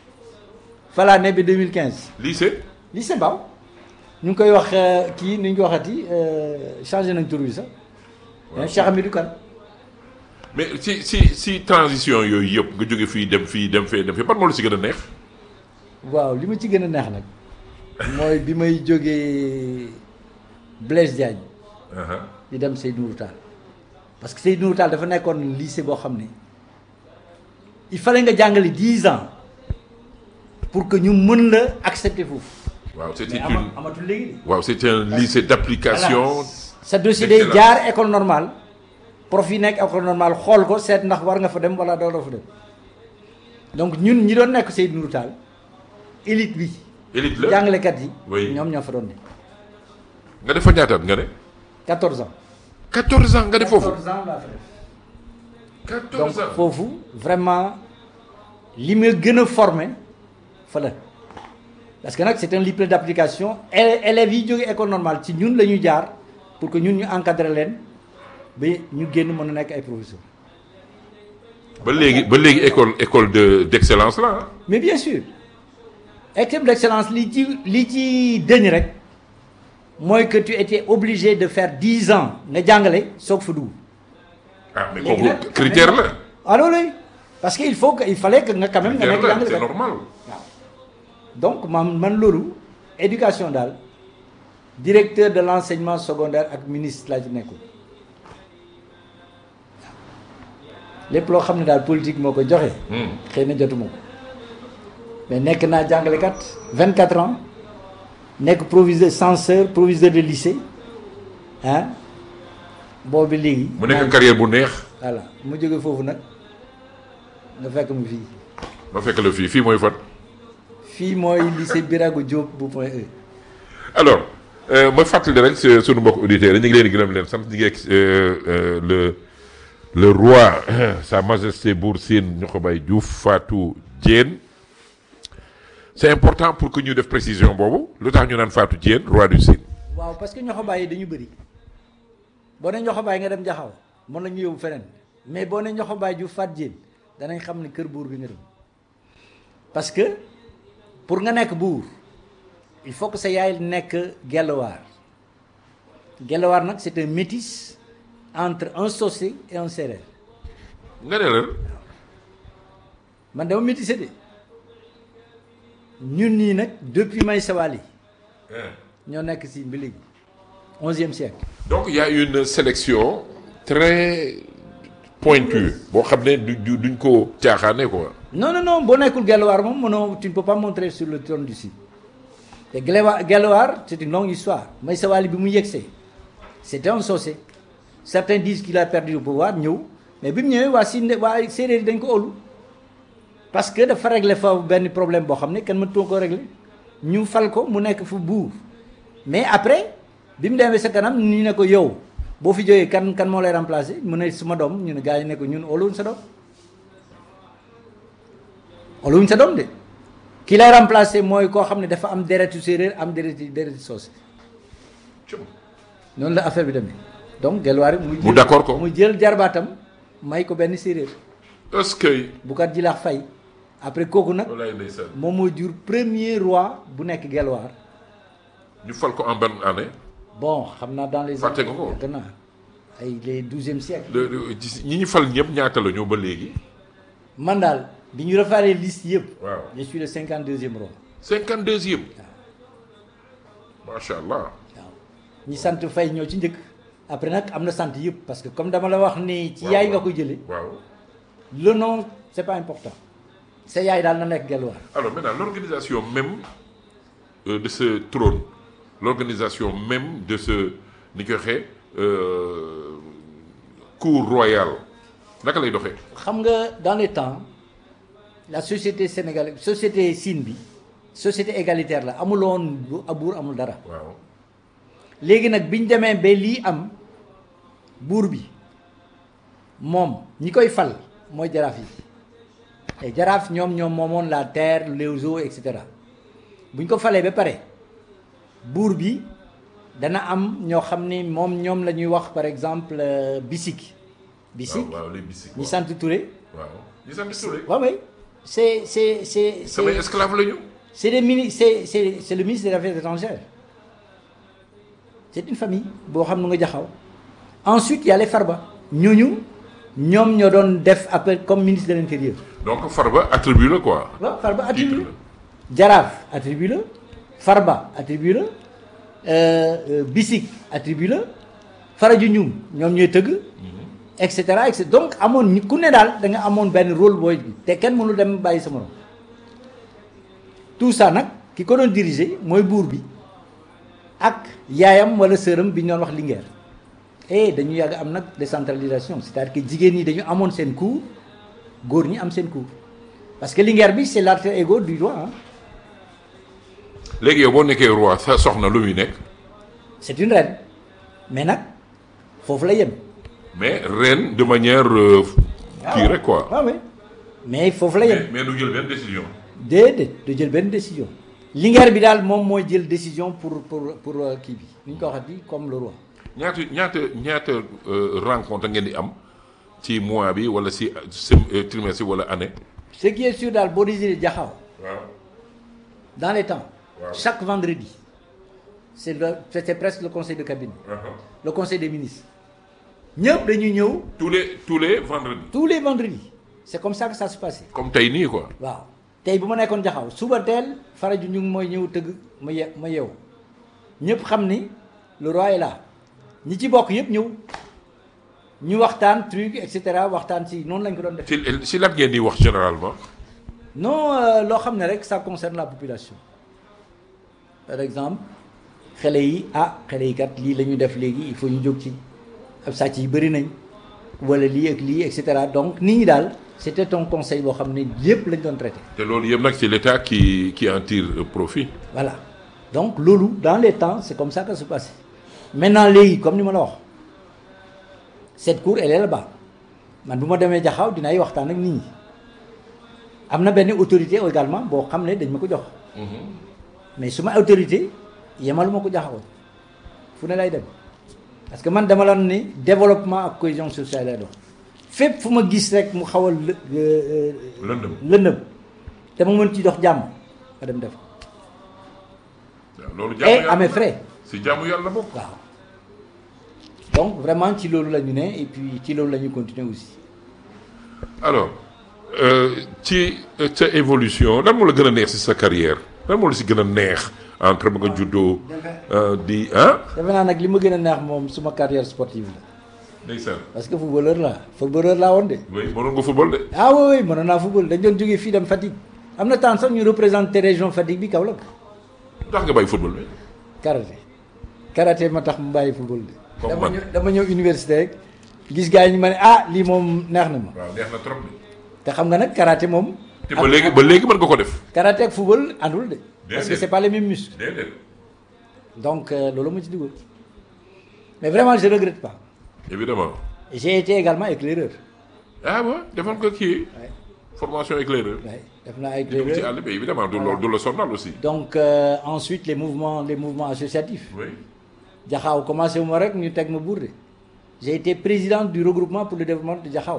fa laa ne ba 2015 lycée. lycée Mbao ñu ngi koy wax euh, kii ni ñu ko waxati euh, changé nañ tur bi sax Waaw. Cheikh Hamidou Kane mais si si si transition yooyu yëpp nga jóge fii dem fii dem fee dem fee ban moo la si gën a neex. waaw li ma ci gën a neex nag mooy bi may jógee Blaise Diagne aha di dem Seydou Nourou Tall parce que Seydou Nourou Tall dafa nekkoon lycée boo xam ne il fallait nga jàngale dix ans pour que ñu mën la accepter foofu. waaw c'était mais une ama amatul léegi de. waaw c'était un lycée d'application Voilà. sa dossier day d'excellence. jaar école normale prof yi nekk école normale xool ko seet ndax war nga fa dem wala doo doo fa dem donc ñun ñi doon nekk Seydou Nourou Tall élite bi élite la jàngalekat yi Oui. ñoom ñoo fa doon ne nga def fa ñaataat nga ne 14 ans 14 ans nga def foofu 14 ans laa fa def 14 donc ans foofu vraiment li ma gën a formé fa la parce que nag c'est un livre d'application élè- élèves yi jóge école normale ci ñun la ñu jaar pour que ñun ñu encadrer leen ba ñu génn mën a nekk ay professeurs ba léegi ba léegi école école de d'excellence la ah. mais bien sûr équipe d'excellence li ci li ci dëñ rek mooy que tu étais obligé de faire 10 ans nga jàngale soog fa dugg ah mais Léegi kooku nag, critère la alors oui parce que il faut que il fallait que nga quand même nga critère nekk la c'est jàngalekat normal waaw donc man man loolu éducation daal directeur de l'enseignement secondaire ak ministre laa ci nekkul lépp loo xam ne daal politique moo ko joxe. Hmm. xëy na jotuma ko mais nekk naa jàngalekat 24 ans nekk proviseur censeur proviseur de lycée ah boobu léegi. mu nekk carrière bu neex voilà mu jóge foofu nag nga fekk mu fii ma fekk la fii fii mooy fan fii mooy lycée Birago Diop bu point E. alors euh, ma fàttali rek su- sunu mbokk auditeurs yi ñu ngi leen di gërëm leen sant ñu ngi ak euh, euh, le le roi sa majesté Bour Sine Niokhobaye Diouf Fatou Diène c'est important pour que ñu def précision boobu lu tax ñu naan Fatou Diène roi du Sine waaw parce que ñoxobaay yi dañu bëri boo ne ñoxobaay nga dem jaxaw mën nañu yóbbu feneen mais boo ne ñoxobaay ju fat jéen danañ xam ne kër buur gi nga dem parce que pour nga nekk buur il faut que sa yaay nekk gelwaar gelwaar nag c'est un métis entre un socé et un séeréer nga ne la man dama métissé de ñun nii nag depuis may sawal yi ñoo nekk si bi léegi onzième siècle donc il y a une sélection très pointue boo xam ne du du- duñ ko caaxaane quoi non non non boo nekkul Gelwaar moom mënoo tu ne peux pas montrer sur le trône du Sine te Gelwaar Gelwaar c'est une longue histoire may sawali bi mu yegsee c'était un Socé certains disent qu'il a perdu le pouvoir ñëw mais bi mu ñëwee waa Sine waa séeréer yi dañ ko óolu parce que dafa régler fa benn problème boo xam ne kenn mënatoo ko régler ñu fal ko mu nekk fu buur mais après bi mu demee sa kanam ñu ne ko yow boo fi jógee kan kan moo lay remplacer mu ne suma doom ñu ne gars yi ne ko ñun óoluwuñ sa doom óoluwuñ sa doom de ki lay remplacer mooy koo xam ne dafa am deretu séeréer am deretu deretu soose noonu la affaire bi demee donc Gelwaar mu Mu d'accord ko. mu jël jarbaatam may ko benn séeréer est-ce que Boucar Djilakh Faye après kooku nag walaay ndeysaan moom moo jur premier roi bu nekk Gelwaar ñu fal ko en bonne année bon xam naa dans les Fàtte nga ko. yàgg naa ay les douzième siècle le- le- ci- ñi ñu fal ñëpp ñaata la ñoo ba léegi man daal bi ñu refaaree liste yëpp waaw je suis le cinquante deuxième roi cinquante deuxième macha allah waaw ñi sant Faye ñoo ci njëkk après nag am na sant yëpp parce que comme dama la wax ni ci Waaw, yaay nga waaw. ko jëlee waaw le nom c'est pas important sa yaay daal na nekk Gelwaar alors maintenant l'organisation même euh, de ce trône l'organisation même de ce ni ko waxee euh, cour royale naka lay doxee xam nga dans les temps la société sénégalaise société Sine bi société égalitaire la amuloon bu buur amul dara waaw léegi nag biñ demee ba lii am buur bi moom ñi koy fal mooy jaraaf yi te jaraaf ñoom ñoom moomoon la terre les eaux et cetera buñ ko falee ba pare buur bi dana am ñoo xam ni moom ñoom la ñuy wax par exemple euh, bisik bisik waaw waaw les bisik ñi sant Touré waaw ñi sant Touré waaw oui c'est c'est c'est samay c'est esclave la ñu c'est des mini c'est c'est c'est le ministre des affaires étrangères c'est une famille boo xam ne nga jaxaw ensuite il y a les Farba ñooñu ñoom ñoo doon def appel comme ministre de l'intérieur donc Farba attribut la quoi waaw Farba titre attribut la la Jaraaf attribut la Farba attribut la euh, euh, Bisik attribut la Farajunjum ñoom ñooy tëgg et cetera et cetera donc amoon ñu ku ne daal da nga amoon benn rôle booy bi te kenn mënul dem bàyyi sa morom tout ça nag ki ko doon diriger mooy buur bi ak yaayam wala sëram bi ñu doon wax Linguère et dañu yàgg am nag décentralisation c'est-à-dire que jigéen ñi dañu amoon seen cour góor ñi am seen cour parce que Linguère bi c'est l'alter ego du roi hein. léegi yow boo nekkee roi sa soxna lu muy nekk c'est une reine mais nag foofu la yem. mais reine de manière euh, kii rek quoi waaw oui mais foofu la yem. mais mais du jël benn décision déedéet du jël benn décision Linguère bi daal moom mooy jël décision pour pour pour euh, kii bi ni ñu ko waxati comme le roi. ñaata ñaata ñaata euh, rencontre ngeen di am ci mois bi wala si sem- euh, trimestre wala année ce qui est sûr daal boo désiré jaxaw waaw dans les temps. Waaw. chaque vendredi c'est le c'était presque le conseil de cabinet le conseil des ministres ñëpp dañuy ñëw tous les tous les vendredis tous les vendredis c'est comme ça que ça se passait. comme tey nii quoi waaw tey bu ma nekkoon jaxaw suba teel faraju ñu ngi mooy ñëw tëgg ma ye ma yeewu ñëpp xam ni le roi est là ñi ci bokk yëpp ñëw ñu waxtaan truc et cetera waxtaan si noonu lañ ko doon def si si lan ngeen di wax généralement non euh, loo xam ne rek ça concerne la population par exemple xale yi ah xale yi kat lii la ñu def léegi il faut ñu jóg ci ab sàcc yi bëri nañ wala lii ak lii et cetera donc nit ñi daal c'était un conseil boo xam ne yëpp lañ doon traité te loolu yëpp nag c'est l'État qui qui en tire euh, profit voilà donc loolu dans les temps c'est comme ça que ça se passait maintenant léegi comme ni ma la wax cette cour elle est là-bas man bu ma demee jaxaw dinaay waxtaan ak nit ñi am na benn autorité également boo xam ne dañ ma ko jox mais su ma autorité yemalu ma ko jaxaw fu ne lay dem parce que man dama la ni développement ak cohésion sociale lay dox fépp fu ma gis rek mu xaw a lë lëndëm lëndëm te ma mën ci dox jàmm ma dem def ko waaw loolu et jaamu yàlla à mes frais si jaamu yàlla bokk waaw donc vraiment ci loolu la ñu ne et puis ci loolu la ñu continuer aussi alors euh, ci euh, sa évolution lan moo la gën a neex si sa carrière lan moo la si gën a neex entre ba nga juddoo euh, di ah defe naa nag li ma gën a neex moom suma carrière sportive la ndeysaan parce que footballeur laa footballeur laa woon de oui mënoon nga football de ah oui oui mënoon naa football dañ doon jógee fii dem Fatick am na temps sax ñu représenté région Fatick bi Kaolack tax nga bàyyi football bi karaté karaté ma tax mu bàyyi football de Comme dama man. ñëw dama ñëw université rek gis gars yi ñu ma ne ah lii moom neex na ma waaw neex na trop de te xam nga nag karaté moom te ba léegi ba léegi mën nga ko def karaté ak football àndul de parce que Déedéet. c'est pas les mêmes muscles déedéet donc euh, loolu ma ci dugal mais vraiment je regrette pas évidemment j'ai été également éclaireur ah ouais defoon nga kii Ouais. formation éclaireur ouais def naa dugg ci éclaireur àll bi évidemment du loolu du la sonal aussi donc euh, ensuite les mouvements les mouvements associatifs oui Jaxaaw commencé wu ma rek ñu teg ma bourde j'ai été président du regroupement pour le développement de Jaxaaw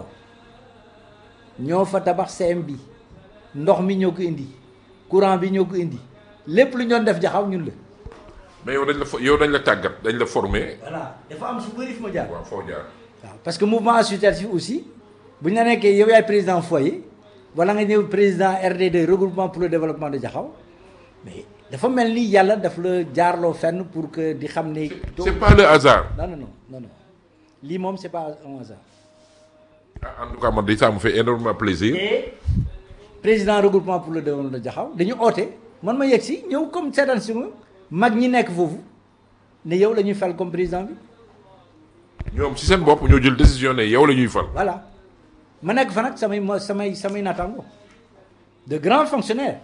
ñoo fa tabax CM bi ndox mi ñoo ko indi courant bi ñoo ko indi lépp lu ñu doon def Jaxaaw ñun la. mais yow dañ la fo- yow dañ la tàggat dañ la former voilà dafa am su bëri fu ma jaar. waaw foo jaar waaw parce que mouvement associatif aussi bu ñu la nekkee yow yaay président foyer wala nga ñëw président RD2 regroupement pour le développement de Jaxaaw mais dafa mel ni yàlla daf la jaarloo fenn pour que di xam ne. c'est pas le hasard non non non non non lii moom c'est pas un hasard. Ah, en tout cas man day ça me fait énormément plaisir et président regroupement pour le développement de Jaxaw dañu oote man ma yegg si ñëw comme seetaan si ma mag ñi nekk foofu ne yow la ñuy fal comme président bi ñoom ci seen bopp ñoo jël décision ne yow la ñuy fal voilà ma nekk fa nag samay mo samay samay naataango de grands fonctionnaires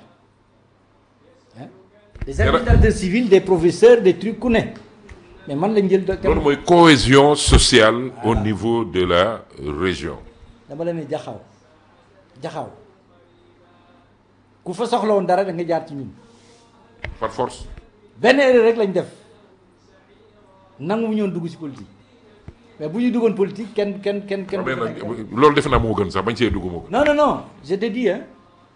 hein des administrateurs civils des professeurs des trucs ku ne mais man lañ jël loolu mooy cohésion sociale au niveau de la région dama la ne jaxaw jaxaw ku fa soxla woon dara da nga jaar ci ñun par force benn erreur rek lañ def nangu mu ñoon dugg ci politique mais bu ñu duggoon politique kenn kenn kenn kenn. mais nag loolu defe naa moo gën sax bañ see dugg moo gën non non non je te dis hein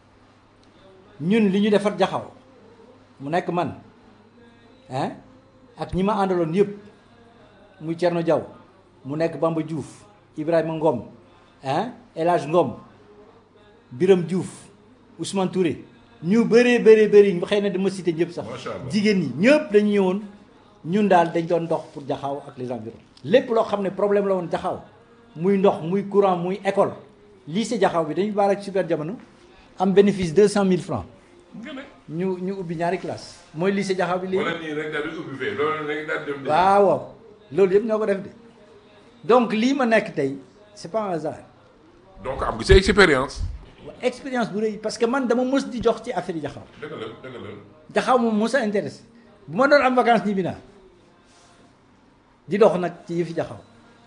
ñun li ñu defar jaxaw mu nekk man hein ak ñi ma àndaloon yëpp muy Thierno Diaw mu nekk Bamba Diouf Ibrahima Ngom hein El Hadj Ngom Biram Diouf Ousmane Touré ñu bëree bëree bëri xëy na dama cité ñëpp sax Macha Allah. jigéen ñi ñëpp dañu ñëwoon ñun daal dañ doon dox pour jaxaw ak les environs lépp loo xam ne problème la woon jaxaw muy ndox muy courant muy école lycée jaxaw bi dañu baal ak super jamono am bénéfice deux cent mille francs nga ne ñu ñu ubbi ñaari classe mooy lycée Jaxaw bi léegi wala nii rek daal di ubbi fee loolu rek daal di dem. waaw waaw loolu yëpp ñoo ko def de donc lii ma nekk tey c'est pas un hasard donc am nga sa expérience. expérience bu rëy parce que man dama mës di jox ci affaire yi Jaxaw dëgg la dëgg la. Jaxaw moom mës a intéressé bu ma doon am vacances ñibbi naa di dox nag ci yëfi Jaxaw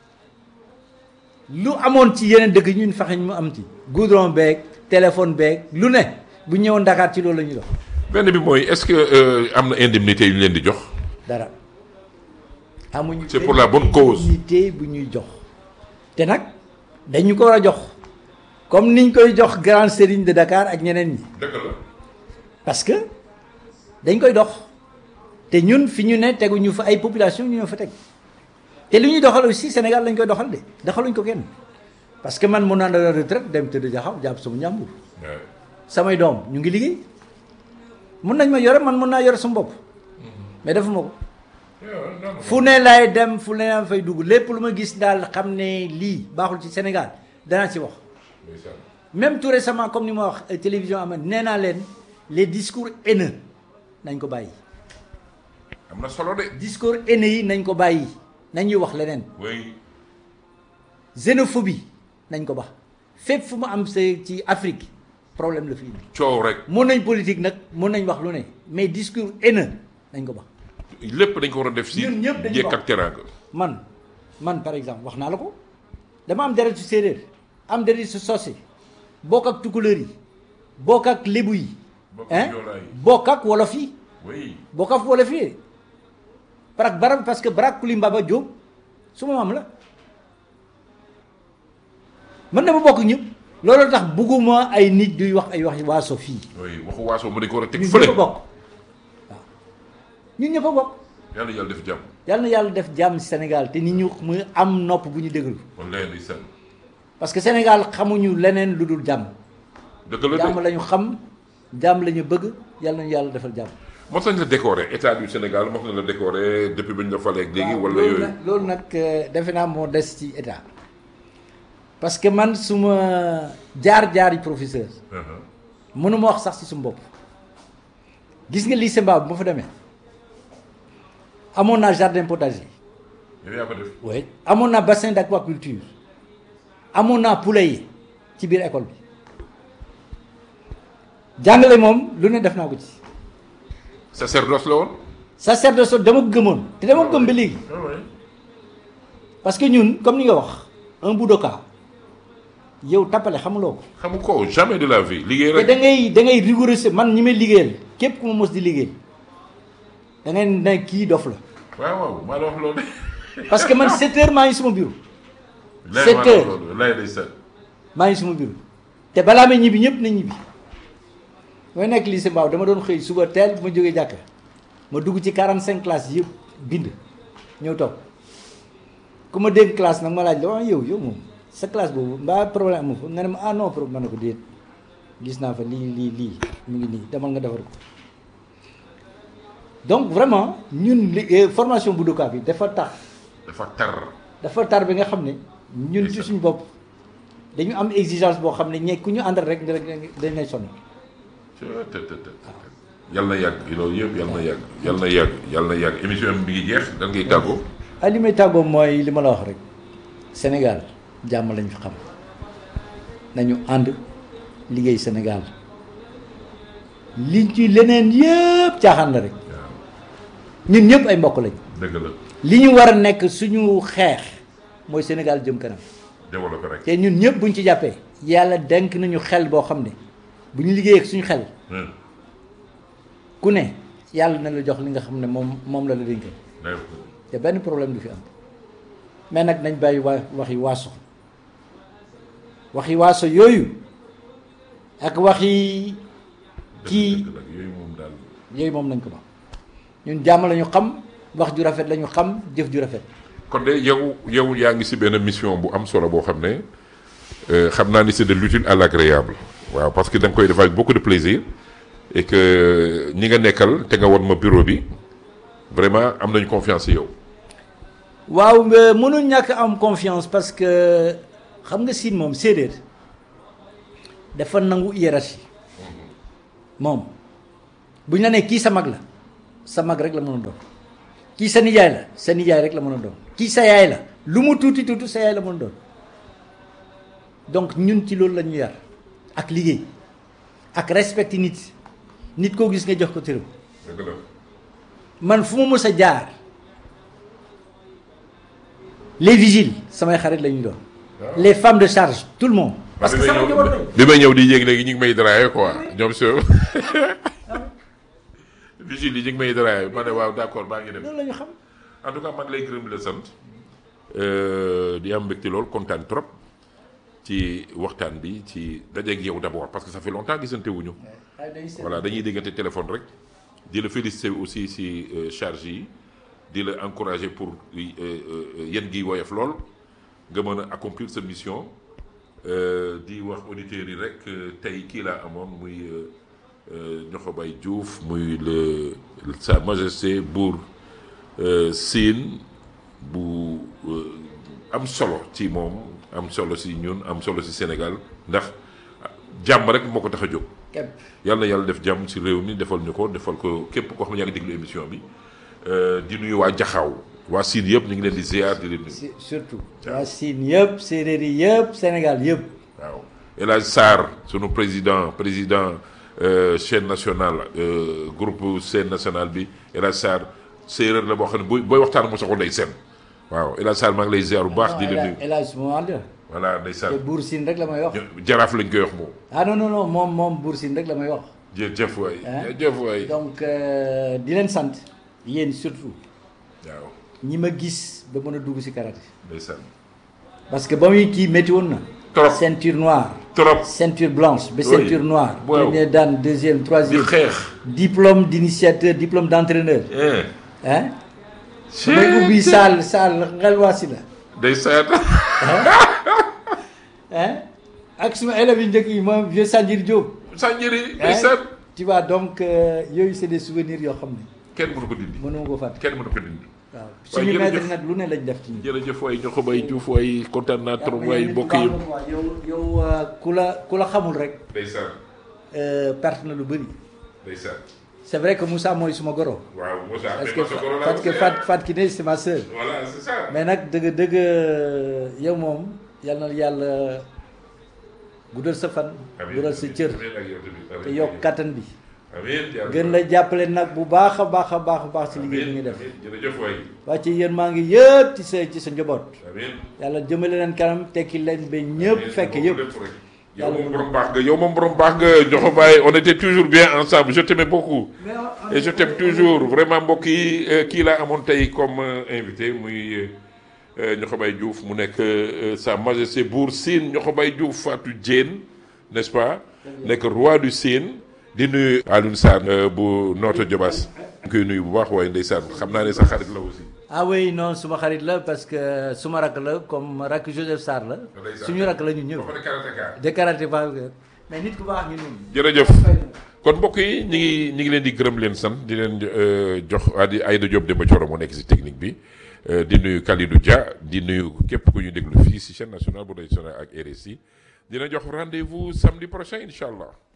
lu amoon ci yeneen dëkk ñun fexe ñu mu am ci goudron beeg téléphone beeg lu ne bu ñëwoon Dakar ci loolu la ñuy dox benn bi mooy est-ce que euh, am na indemnité yu ñu leen di jox. dara amuñu C'est pour la bonne cause. indemnité bu ñuy jox te nag dañu ko war a jox comme niñ koy jox grand sérigne de Dakar ak ñeneen ñi dëgg la. parce que dañ koy dox te ñun fi ñu ne teguñu fa ay population ñu ñoo fa teg te li ñuy doxal aussi Sénégal lañ koy doxal de doxaluñ ko kenn parce que man mun naa la retraite dem tëdd jaxaw jàpp sama njàmbur waaw. samay doom ñu ngi liggéey mun nañ ma yore man mun naa yore sama bopp mais defuma ko fu ne lay dem fu ne laa fay dugg lépp lu ma gis daal xam ne lii baaxul ci Sénégal danaa ci wax même tout récemment comme ni ma wax euh, télévision am nee naa leen les discours haineux nañ ko bàyyi am na solo de. discours haineux yi nañ ko bàyyi nañuy wax leneen oui. xénophobie nañ ko bax fépp fu mu am sa ci Afrique problème la fi indi coow rek mun nañ politique nag mun nañ wax lu ne mais discours haineux nañ ko bax lépp dañ ko war a def si. Ñun ñëpp dañu njëkk bokk. ak teraanga. man man par exemple wax naa la ko dama am deret su séeréer am deret su sosé bokk ak tukulóor yi bokk ak lébu yi Bokk ak hein joolaa yi. bokk ak wolof yi oui. bokk ak wolof yi parce que barab parce que Barak Kulimbaba Diop suma maam la man dama bokk ñëpp loolu tax bugguma ay nit duy wax ay wax waaso fii oui waxu waaso mu dañ ko war a teg ñun fële. ñëpp a bokk waaw ñun ñëpp a bokk yàlla yàlla def jàmm. yàlla na yàlla def jàmm Sénégal te nit ñu mu am nopp bu ñu déglu wallaay ndeysaan. parce que Sénégal xamuñu leneen lu dul jàmm dëgg la jàmm de la ñu xam jàmm la ñu bëgg yàlla nañu yàlla defal jàmm. mos nañ la décorer état du Sénégal mos nañ la décorer depuis bi ñu la falee ak léegi waaw, wala loolu yooyu. nag loolu nag euh, defe naa moo des ci état parce que man suma jaar-jaar yi professeur Uh-huh. mënuma wax sax ci suma bopp gis nga lycée Mbao bu ma fa demee amoon naa jardin potager yow yaa ko def. oui amoon naa bassin d'aquaculture amoon naa poulailler ci biir école bi jàngale moom lu ne def naa ko ci sacerdoce la woon. sacerdoce dama ko gëmoon te dama ko gëm ba léegi parce que ñun comme ni nga wax un budoka yow tappale xamuloo ko xamu ko jamais de la vie liggéey te rek. da ngay da ngay rigoureux man ñi may liggéeyal képp ku ma mos di liggéey da ngay ne kii dof la waaw waaw maa la wax loolu. parce que man 7 heures maa ngi suma bureau lay Sept maa la wax heures. loolu lay ndeysaan. maa ngi suma bureau te balaa may ñibbi ñëpp na ñibbi mooy nekk lycée Mbao dama doon xëy suba teel bu ma jógee jàkka ma dugg ci 45 classes yëpp bind ñëw toog ku ma dégg classe nag ma laaj la waaw yow yow moom sa classe boobu mbaa problème amu fa nga ne ma ah non problème ma ne ko déet gis naa fa lii lii lii mu ngi nii demal nga defar ko donc vraiment ñun li eh, formation bu Budoka bi dafa tax dafa tar. dafa tar bi nga xam ne ñun ci suñu bopp dañu am exigence boo xam ne ñe ku ñu àndal rek dañ lay sonn te te te te yal na yàgg loolu yëpp yal na yàgg yal na yàgg yal na yàgg émission bi mi ngi jeex dan ngay tàggoo. ah li may tàggoo mooy li ma la wax rek Sénégal jàmm lañ fi xam nañu ànd liggéey Sénégal li ci leneen yëpp caaxaan la rek waaw ñun ñëpp ay mbokk lañ dëgg la li ñu war a nekk suñu xeex mooy Sénégal jëm kanam développé rek. te ñun ñëpp buñ ci jàppee yàlla denk nañu xel boo xam ne bu ñu liggéey ak suñu xel Hmm. ku ne yàlla na la jox li nga xam ne moom moom la la dénkal day te benn problème du fi am mais nag nañ bàyyi waa waxi waaso waxi waaso yooyu ak waxi kii dëgg nag yooyu moom daal. yooyu moom nañ ko ba ñun jàmm la ñu xam wax ju rafet la ñu xam jëf ju rafet kon de yow yow yaa ngi si benn mission bu am solo boo xam ne euh, xam naa ni c'est de l'utile à l'agréable waaw parce que da nga koy def avec beaucoup de plaisir et que ñi nga nekkal te nga won ma bureau bi vraiment am nañu confiance ci yow. waaw nga mënul ñàkk am confiance parce que xam nga siin moom séeréer dafa nangu hiérarchie moom bu ñu la nee kii sa mag la sa mag rek la mën a doon kii sa nijaay la sa nijaay rek la mën a doon kii sa yaay la lu mu tuuti tuuti sa yaay la mën a doon donc ñun ci loolu la ñu yar ak liggéey ak respecté nit nit koo gis nga jox ko tëram dëgg la man fu ma mës a jaar les vigiles samay xarit la ñu doon les femmes de charge tout le monde parce que sama njaboot lañu bi may ñëw di yéeg léegi ñu ngi may draayé quoi ñoom si vigile yi ñu ngi may draayé ma ne waaw d'accord maa ngi dem loolu la ñu xam en tout cas maa ngi lay gërëm di la sant di am mbégte lool kontaan trop ci waxtaan bi ci dajeeg yow d'abord parce que ça fait longtemps gisante wuñu voilà dañuy déggante téléphone rek di la féliciter aussi si charge yi di la encourager pour yéen gi woyof lool nga mën a accomplir sa mission di wax auditeurs yi rek tey kii laa amoon muy Niokho Baye Diouf muy le sa majesté buur Sine bu am solo ci moom am solo si ñun am solo si Sénégal ndax jàmm rek moo ko tax a jóg. képp yàlla na yàlla def jàmm si réew mi defal ñu ko defal ko képp koo xam ne yaa ngi déglu émission bi di nuyu waa Jaxaaw waa Sine yëpp ñu ngi leen di ziar di leen nuyu. si- surtout waa Sine yëpp séeréer yi yëpp Sénégal yëpp waaw El Hadj Sarr sunu président président euh, chaîne nationale euh, groupe chaîne nationale bi El Hadj Sarr séeréer la boo xam ne booy booy waxtaan mu soxla ndey seen waaw El Hadj Sarr maa ngi lay ziar bu baax. di la nuyu El Hadj moo ànd voilà te ndeysaan Buur Sine rek la may wax jaraaf lañ koy wax moom. ah non non non moom moom Buur Sine rek la may wax jërëjëf waay Hein? jërëjëf waay donc euh, di leen sant yéen surtout waaw ñi ma gis ba mën a dugg si karaté ndeysaan parce que ba muy kii métti woon na Trop. ceinture noire trop ceinture blanche ba Oui. ceinture noire Waaw. premier dan deuxième di troisième xeex. diplôme d'initiateur diplôme d'entraîneur hein hein may ubbi saal saal ngelwaasi la ndeysaan hein ak suma élèves yu njëkk yi moom vieux Sanjir Diop Sanjiri hein ndeysaan tu vois donc euh, yooyu c'est des souvenirs yoo xam ne kenn mënu ko dindi mënuma ko fàtte kenn mënu ko dindi waaw waaye suñu jërëjëf. maître nag lu ne lañ def ci ñun jërëjëf waay Niokho Baye Diouf waay kontaan naa trop yow waay nit mbokk ku baax yi nga quoi. yow yow euh, ku la ku la xamul rek ndeysaan euh, perte na lu bëri ndeysaan c'est vrai que Moussa mooy suma goro waaw Moussa parce mais que Moussa Goro laa parce que aussi, Fat hein. Fat Kiné c'est ma sœur voilà c'est ça mais nag dëgg dëgg yow moom yal na yàlla guddal sa fan amiin guddal sa cër amiin ak yow tamit te yokk kattan bi amiin yaa gën rabbi. la jàppale nag bu baax a baax a baax a baax ci liggéey bi amiin ngi def amiin jërëjëf waay waa ci yéen maa ngi yëpp ci sa ci sa njaboot amiin yàlla jëmale leen kanam tekki leen ba ñëpp fekk yëpp yow Yàlla moom mu- borom baax nga yow moom borom baax nga Niokho Baye on était toujours bien ensemble je t'aimais beaucoup et je t'aime toujours vraiment mbokk yi euh, kii laa amoon tey comme euh, invité muy euh, Niokho Baye Diouf mu nekk euh, sa majesté Bour Sine Niokho Baye Diouf Fatou Diène n'est-ce pas nekk roi du Sine di nuyu Alioune Sarr euh, bu Notto Diobass ñu koy nuyu bu baax waaye ndeysaan xam naa ne sa xarit la aussi ah oui non suma xarit la parce que suma rakk la comme rakk Joseph Sarr la Ndeysaan. suñu rakk la ñu ñëw ba pare karatéka de karaté ba mais nit ku baax ñu noonu jërëjëf kon mbokk yi ñi ngi ñi ngi leen di gërëm leen sant di leen euh, jox Adi Aïda Diop Demba Thioro moo nekk si technique bi euh, di nuyu Kalidou Dia di nuyu képp ku ñu déglu fii si chaîne nationale bu national ak RSI dina jox rendez-vous samedi prochain incha allah